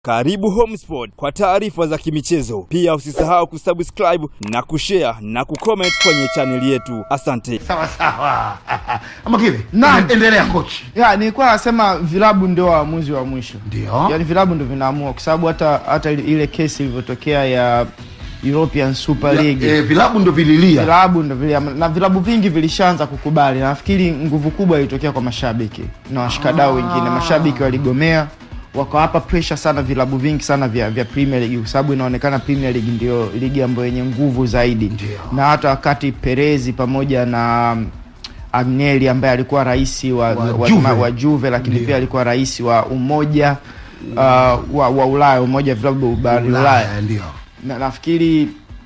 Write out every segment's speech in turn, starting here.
Karibu Homesport kwa taarifa za kimichezo. Pia usisahau kusubscribe na kushare na kucomment kwenye chaneli yetu. Asante. Sawa sawa. Ama kile. Naam. Endelea coach. Ya, nilikuwa nasema vilabu ndio waamuzi wa mwisho. Ndio. Yaani vilabu ndio vinaamua kwa sababu hata hata ile kesi ilivyotokea ya European Super League. Eh, vilabu ndo vililia. Vilabu ndio vile na vilabu vingi vilishaanza kukubali. Na nafikiri nguvu kubwa ilitokea kwa mashabiki na washikadau wengine. Mashabiki waligomea wakawapa pressure sana vilabu vingi sana vya, vya Premier League kwa sababu inaonekana Premier League ndio ligi ambayo yenye nguvu zaidi. Ndio. Na hata wakati Perezi pamoja na um, Agnelli ambaye alikuwa rais wa, Wa wa, Juve. wa, wa Juve lakini Ndio. pia alikuwa rais wa umoja uh, wa, wa Ulaya umoja wa vilabu barani Ulaya Ulaya ndio. na nafikiri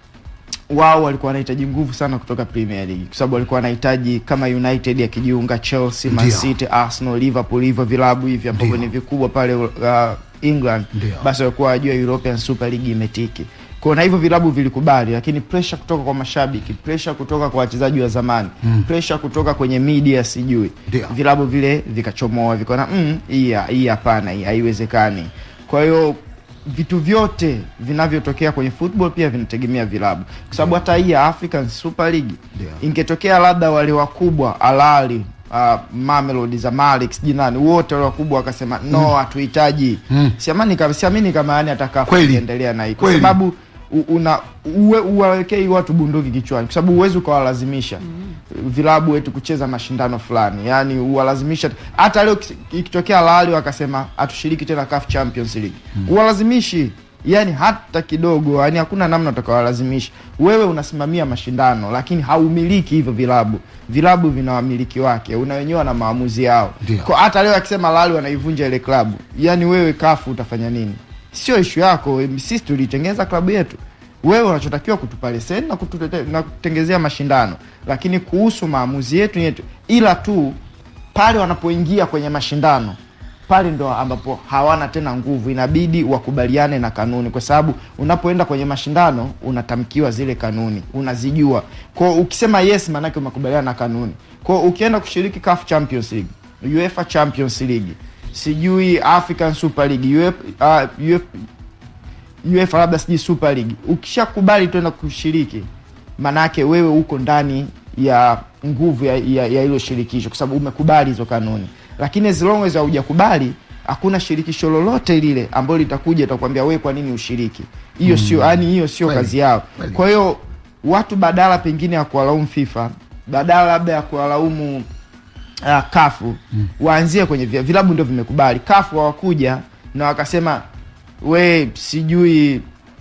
wao walikuwa wanahitaji nguvu sana kutoka Premier League kwa sababu walikuwa wanahitaji kama United akijiunga, Chelsea, Man Ndio. City, Arsenal, Liverpool, hivyo vilabu hivi ambavyo Ndio. ni vikubwa pale uh, England, Ndio. basi walikuwa wajua European Super League imetiki kwa na hivyo vilabu vilikubali, lakini pressure kutoka kwa mashabiki, pressure kutoka kwa wachezaji wa zamani mm. pressure kutoka kwenye media, sijui Ndio. vilabu vile vikachomoa, vikaona mm, hii hii hapana, hii haiwezekani. Kwa hiyo vitu vyote vinavyotokea kwenye football pia vinategemea vilabu, kwa sababu hata hii ya African Super League Ndio. ingetokea labda wale wakubwa Alali Uh, Mamelodi Zamalek sijui nani wote wale wakubwa wakasema no hatuhitaji Mm. siamani kama siamini kama yani ataka Kweli. kuendelea na hii kwa Kweli. sababu u- una uwe, uwawekei watu bunduki kichwani kwa sababu huwezi ukawalazimisha vilabu wetu kucheza mashindano fulani yani uwalazimisha hata leo kis- ikitokea Lali wakasema hatushiriki tena CAF Champions League uwalazimishi yani hata kidogo yani hakuna namna utakawalazimisha wewe unasimamia mashindano lakini haumiliki hivyo vilabu vilabu vina wamiliki wake una wenyewe na maamuzi yao Ndio. kwa hata leo akisema Lali wanaivunja ile klabu yani wewe kafu utafanya nini sio ishu yako sisi tulitengeneza klabu yetu wewe unachotakiwa kutupa leseni na, kututete- na kutengezea mashindano lakini kuhusu maamuzi yetu ni yetu ila tu pale wanapoingia kwenye mashindano pale ndo ambapo hawana tena nguvu inabidi wakubaliane na kanuni kwa sababu unapoenda kwenye mashindano unatamkiwa zile kanuni unazijua kwao ukisema yes maanake umekubaliana na kanuni kwao ukienda kushiriki CAF Champions League UEFA Champions League sijui African Super League UEFA, uh, UEFA, UEFA labda sijui Super League ukishakubali tuenda kushiriki manake wewe uko ndani ya nguvu ya ya, ya hilo shirikisho kwa sababu umekubali hizo kanuni lakini as long as haujakubali hakuna shirikisho lolote lile ambalo litakuja itakwambia wewe kwa nini ushiriki hiyo sio yani hiyo sio Kweli. kazi yao Kweli. kwa hiyo watu badala pengine ya kuwalaumu FIFA badala labda ya kuwalaumu uh, kafu mm. waanzie kwenye vya- vilabu ndio vimekubali kafu hawakuja na wakasema we sijui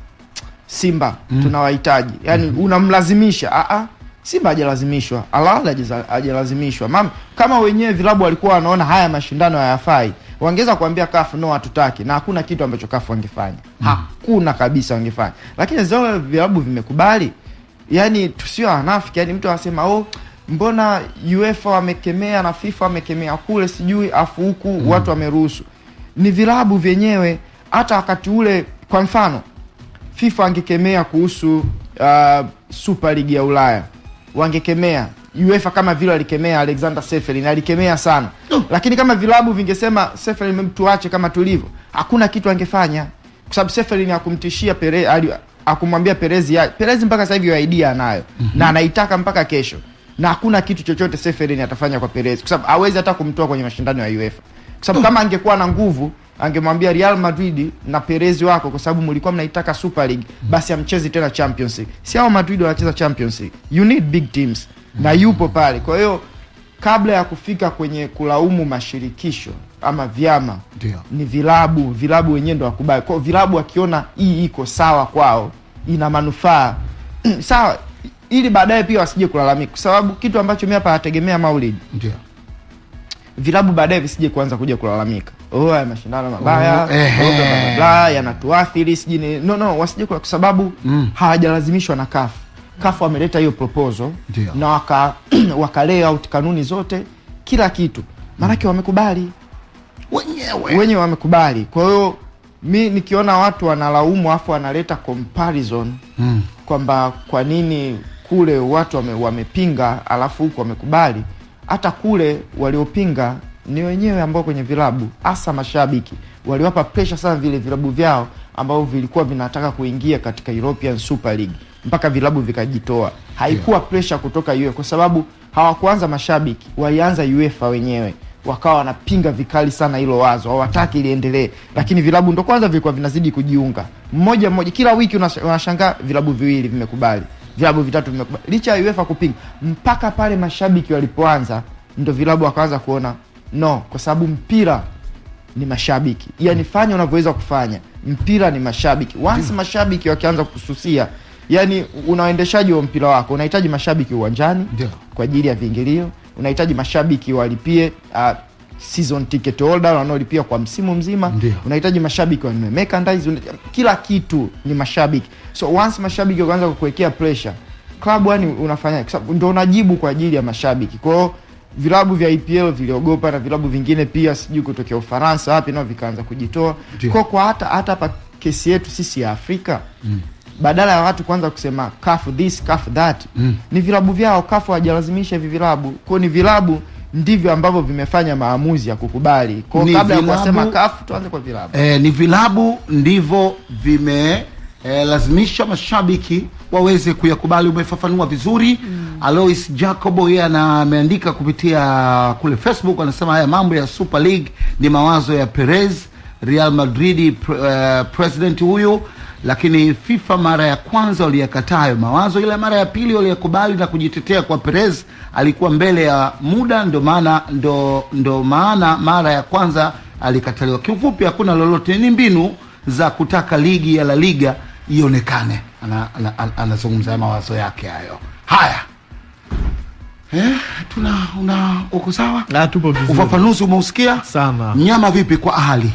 simba mm. tunawahitaji yani mm-hmm. unamlazimisha Aa, simba hajalazimishwa alal hajaza- hajalazimishwa Mam, kama wenyewe vilabu walikuwa wanaona haya mashindano hayafai wangeweza kuambia kafu no hatutaki na hakuna kitu ambacho kafu wangefanya mm. hakuna kabisa wangefanya lakini zao vilabu vimekubali yani tusio wanafiki yani mtu anasema oh mbona uefa wamekemea na fifa wamekemea kule sijui afu huku mm. watu wameruhusu ni vilabu vyenyewe hata wakati ule kwa mfano fifa angekemea kuhusu uh, super league ya ulaya wangekemea uefa kama vile alikemea alexander seferin alikemea sana lakini kama vilabu vingesema seferin tuache kama tulivyo hakuna kitu angefanya kwa sababu seferin hakumtishia Pere, ali- akumwambia perezi ya perezi mpaka sasa hivi hiyo idea anayo mm-hmm. na anaitaka mpaka kesho na hakuna kitu chochote seferin atafanya kwa perezi kwa sababu hawezi hata kumtoa kwenye mashindano ya uefa kwa sababu kama angekuwa na nguvu angemwambia Real Madrid na Perez wako kwa sababu mlikuwa mnaitaka Super League basi amchezi tena Champions League. Si hao Madrid wanacheza Champions League. You need big teams. Na yupo pale. Kwa hiyo kabla ya kufika kwenye kulaumu mashirikisho ama vyama Ndio. ni vilabu, vilabu wenyewe ndo wakubali. Kwa hiyo vilabu wakiona hii iko sawa kwao, ina manufaa sawa, ili baadaye pia wasije kulalamika, kwa sababu kitu ambacho mimi hapa nategemea Maulid Ndio. vilabu baadaye visije kuanza kuja kulalamika oh haya mashindano mabaya Oh, ehe. oh, bla, bla, bla, bla, yanatuathiri sijui ni- no no wasije kwa kwa sababu Mm. hawajalazimishwa na kafu kafu wameleta hiyo proposal Ndio. na waka waka lay out kanuni zote kila kitu maanake wamekubali Wenyewe. wenyewe wamekubali kwa hiyo mi nikiona watu wanalaumu afu wanaleta comparison Mm. kwamba kwa nini kule watu wame, wamepinga alafu huku wamekubali hata kule waliopinga ni wenyewe ambao kwenye vilabu hasa mashabiki waliwapa pressure sana vile vilabu vyao ambavyo vilikuwa vinataka kuingia katika European Super League mpaka vilabu vikajitoa. Haikuwa pressure kutoka UEFA kwa sababu hawakuanza mashabiki, walianza UEFA wenyewe wakawa wanapinga vikali sana hilo wazo, hawataki liendelee, lakini vilabu ndo kwanza vilikuwa vinazidi kujiunga mmoja mmoja. Kila wiki unash- unashangaa vilabu viwili vimekubali, vilabu vitatu vimekubali, licha ya UEFA kupinga. Mpaka pale mashabiki walipoanza, ndo vilabu wakaanza kuona no, kwa sababu mpira ni mashabiki, yani fanya unavyoweza kufanya, mpira ni mashabiki. Once mashabiki wakianza kususia, yani unaendeshaji wa mpira wako unahitaji mashabiki uwanjani Ndio. kwa ajili ya viingilio unahitaji mashabiki walipie uh, season ticket holder wanaolipia kwa msimu mzima Ndio. unahitaji mashabiki wanunue merchandise una- kila kitu ni mashabiki so once mashabiki wakaanza kukuwekea pressure klabu yani unafanya kwa sababu ndo unajibu kwa ajili ya mashabiki kwa hiyo vilabu vya EPL viliogopa na vilabu vingine pia sijui kutokea Ufaransa wapi nao vikaanza kujitoa Ndio. kwa kwa hata hata hapa kesi yetu sisi ya Afrika badala ya watu kwanza kusema kafu this kafu that Mm. ni vilabu vyao kafu hawajalazimisha hivi vilabu kwao ni vilabu ndivyo ambavyo vimefanya maamuzi ya kukubali kwao Ni kabla ya vilabu- kuwasema kafu tuanze kwa vilabu eh, ni vilabu ndivyo vime eh, lazimisha mashabiki waweze kuyakubali. Umefafanua vizuri mm. Alois Jacobo yeye ana- ameandika kupitia kule Facebook, anasema haya mambo ya Super League ni mawazo ya Perez, Real Madrid pre, eh, president huyu, lakini FIFA mara ya kwanza waliyakataa hayo mawazo, ila mara ya pili waliyakubali na kujitetea kwa Perez alikuwa mbele ya muda, ndo maana ndo, ndo maana mara ya kwanza alikataliwa. Kiufupi, hakuna lolote, ni mbinu za kutaka ligi ya La Liga ionekane. Anazungumza ana, ana, anazungumza mawazo yake hayo. Haya eh, tuna una uko sawa? Ah, tupo vizuri Ufafanuzi umeusikia sana mnyama vipi kwa Ahali?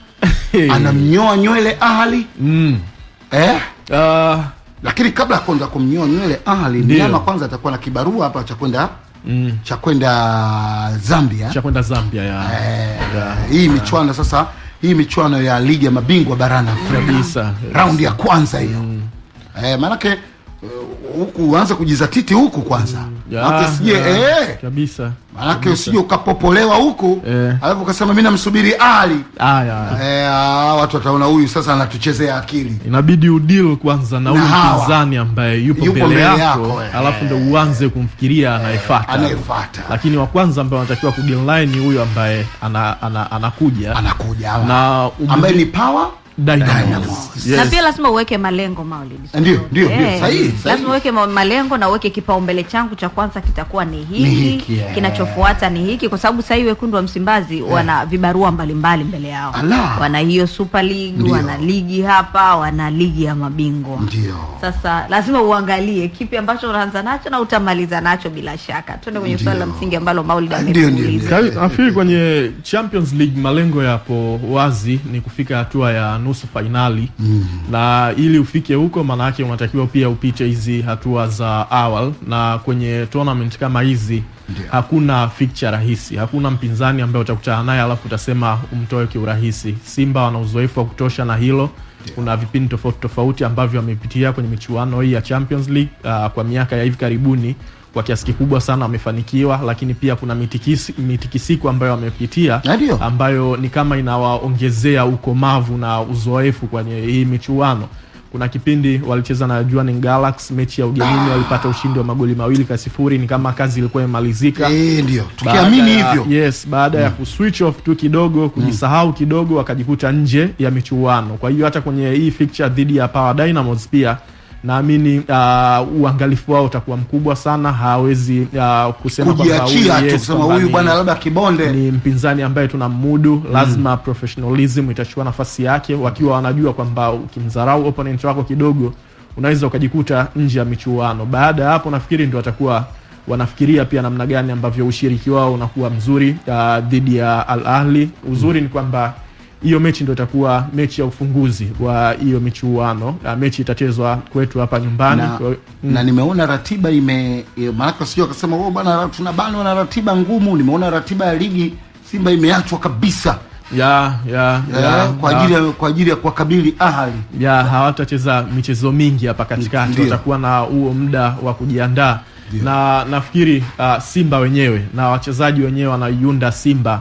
Anamnyoa nywele Ahali mm. eh? Ah, Lakini kabla ya kuanza kumnyoa nywele Ahali, Ndio. mnyama kwanza atakuwa na kibarua hapa cha kwenda mm. cha kwenda Zambia cha kwenda Zambia ya eh, ya. hii michuano sasa, hii michuano ya ligi ya mabingwa barani Afrika kabisa raundi ya kwanza hiyo eh, maanake uh, huku uanze kujizatiti huku kwanza Ya, maanake sije ya, eh, kabisa maanake usije ukapopolewa huku Eh. alafu ukasema mi namsubiri Ali ah, ya. eh, ah, watu wataona huyu sasa anatuchezea akili inabidi udil kwanza na huyu hawa. mpinzani ambaye yupo Yupo mbele mbele yako, yako, eh. alafu ndo uanze kumfikiria anayefata anayefuata lakini wa kwanza ambaye anatakiwa kudil naye ni huyu ambaye ana, ana, anakuja anakuja hawa. na umri- ambaye ni power Dynamos. Dynamos. Yes. na pia lazima uweke malengo Maulid. ndio ndio ndio Eh, sahihi sahihi. lazima uweke ma- malengo na uweke kipaumbele changu cha kwanza kitakuwa ni hiki, Ni hiki, eh. kinachofuata ni hiki, kwa sababu sasa hivi wekundu wa Msimbazi wana vibarua mbalimbali mbele yao. Ala. Wana hiyo Super League, Ndio. wana ligi hapa, wana ligi ya mabingwa. ndio Sasa lazima uangalie kipi ambacho unaanza nacho na utamaliza nacho bila shaka. Tuende kwenye swali la Ndio. msingi ambalo Maulid Ndio, ndio, ametuuliza. Ka- nafikiri kwenye Champions League malengo yapo wazi, ni kufika hatua ya nusu fainali mm. na ili ufike huko, maana yake unatakiwa pia upite hizi hatua za awal, na kwenye tournament kama hizi hakuna fixture rahisi, hakuna mpinzani ambaye utakutana naye alafu utasema umtoe kiurahisi. Simba wana uzoefu wa kutosha na hilo kuna vipindi tofauti tofauti ambavyo wamepitia kwenye michuano hii ya Champions League uh, kwa miaka ya hivi karibuni kwa kiasi kikubwa sana wamefanikiwa, lakini pia kuna mitikisi, mitikisiko ambayo wamepitia Ndio. ambayo ni kama inawaongezea ukomavu na uzoefu kwenye hii michuano. Kuna kipindi walicheza na Jwaneng Galaxy, mechi ya ugenini walipata ushindi wa magoli mawili kwa sifuri, ni kama kazi ilikuwa imemalizika eh, ndio baada tukiamini ya- hivyo yes baada ya kuswitch off tu kidogo kujisahau kidogo wakajikuta nje ya michuano kwa hiyo hata kwenye hii fixture dhidi ya Power Dynamos pia naamini uh, uangalifu wao utakuwa mkubwa sana hawezi uh, kusema kwamba kujiachia huyu, tu yes, kusema kwamba huyu ni- bwana labda kibonde ni mpinzani ambaye tunamudu lazima professionalism itachukua nafasi yake wakiwa wanajua kwamba ukimdharau opponent wako kidogo unaweza ukajikuta nje ya michuano baada ya hapo nafikiri ndio watakuwa wanafikiria pia namna gani ambavyo ushiriki wao unakuwa mzuri uh, dhidi ya Al Ahli uzuri ni kwamba hiyo mechi ndio itakuwa mechi ya ufunguzi wa hiyo michuano uh, mechi itachezwa kwetu hapa nyumbani na, Kwa- na nimeona ratiba ime e, maanake sio akasema oh, bwana tunabanwa na ratiba ngumu nimeona ratiba ya ligi simba imeachwa kabisa ya ya eh, ya kwa ya. ajili ya kwa ajili ya kuwakabili ahali ya hawatacheza michezo mingi hapa katikati, Ndio. watakuwa na huo muda wa kujiandaa, na nafikiri uh, Simba wenyewe na wachezaji wenyewe wanaiunda Simba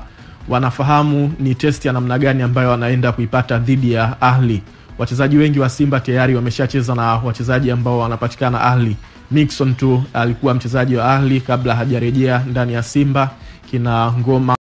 wanafahamu ni test ya namna gani ambayo wanaenda kuipata dhidi ya Ahli. Wachezaji wengi wa Simba tayari wameshacheza na wachezaji ambao wanapatikana Ahli. Nixon tu alikuwa mchezaji wa Ahli kabla hajarejea ndani ya Simba, kina Ngoma